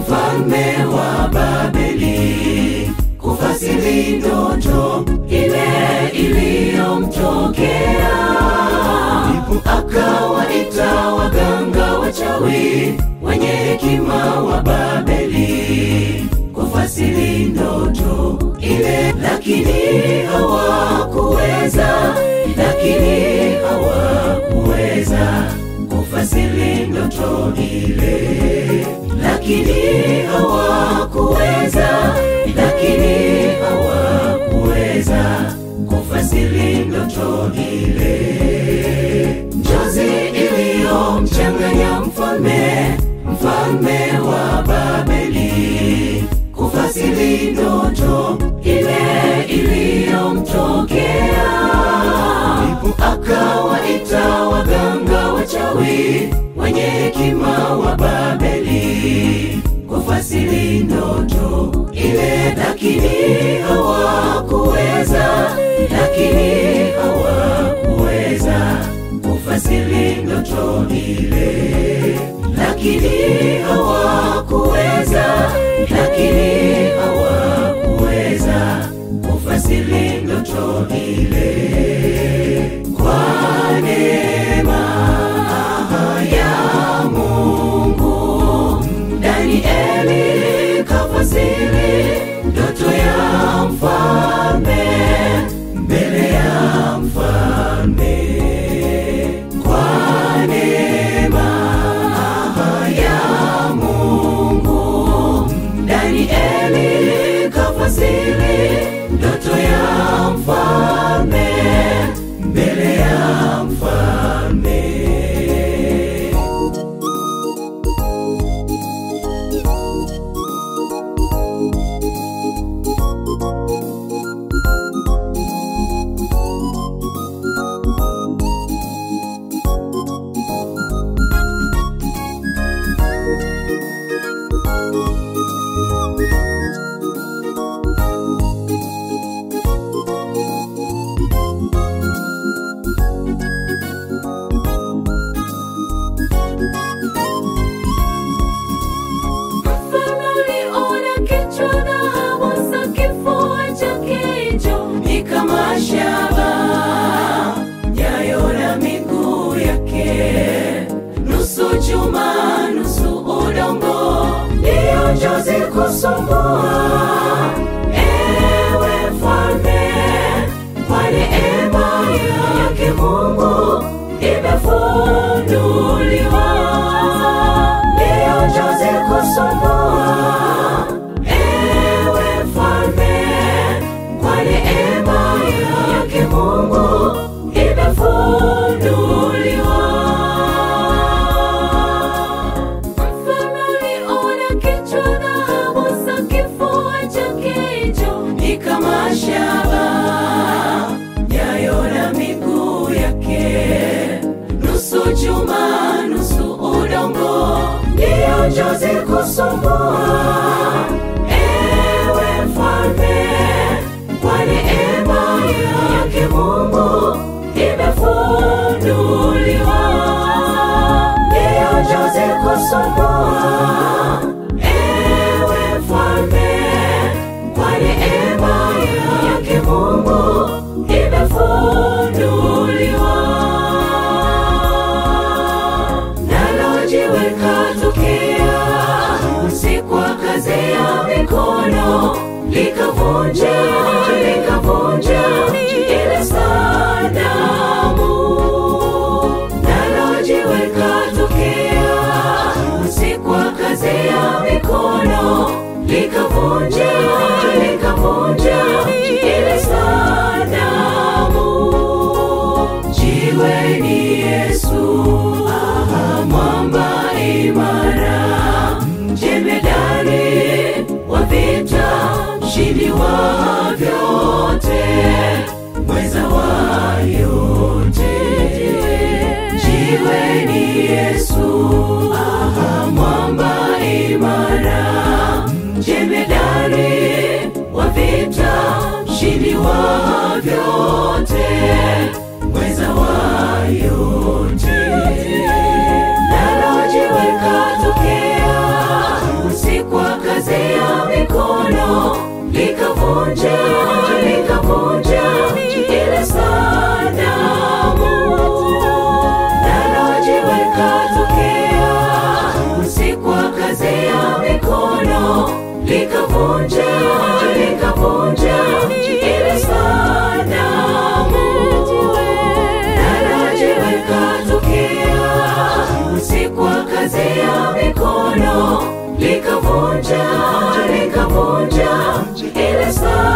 mfalme wa Babeli kufasiri ndoto ile iliyomtokea. Ndipo akawaita waganga wachawi wenye hekima wa Babeli kufasiri ndoto ile, lakini hawakuweza, lakini hawakuweza kufasiri ndoto ile, lakini hawakuweza, lakini hawakuweza kufasiri ndoto ile. Njozi iliyomchanganya mfalme, mfalme wa Babeli kufasiri ndoto ile iliyomtokea. Ndipo akawaita waganga wachawi wenye hekima wa Babeli kufasiri ndoto ile, lakini hawakuweza, lakini hawakuweza kufasiri ndoto ile, lakini hawakuweza, lakini hawakuweza kufasiri ndoto ile. Kwa neema ya Mungu, Danieli kafasiri ndoto ya mfalme mbele ya mfalme. Kwa neema ya Mungu, Danieli kafasiri ndoto ya mfalme mbele ya mfalme. Mfalme aliona kichwa na hamasa, kifua chake hicho ni kama shaba, nyayo na miguu yake nusu chuma nusu udongo, ndiyo njozi kusumbua. Ewe mfalme, kwa neema yake Mungu imefunuliwa, ndiyo njozi kusumbua. Ewe mfalme, kwa neema yake Mungu imefunuliwa. Mfalme aliona kichwa na hamasa, kifua chake hicho ni kama shaba, nyayo na miguu yake nusu chuma nusu udongo, ndiyo njozi kusumbua. Ewe mfalme, kwa neema yake Mungu imefunuliwa, ndiyo njozi kusumbua. Ewe mfalme, kwa neema yake Mungu imefunuliwa. Nalo jiwe katokea, si kwa kazi ya mikono, likavunja likavunja ile sanamu. Nalo jiwe katokea, si kwa kazi ya mikono, likavunja likavunja ile sanamu. Jiwe ni Yesu, aha, mwamba imara, jemedari wa vita, mshindi wa vyote, mweza wa yote. Jiwe ni Yesu, aha, mwamba imara, jemedari wa vita, mshindi wa vyote, mweza wa yote. Nalo jiwe katokea, si kwa likavunja likavunja ile sanamu nalo jiwe likatokea usiku wa kazi ya mikono likavunja likavunja ile sanamu nalo jiwe likatokea usiku wa kazi ya mikono likavunja likavunja ile sanamu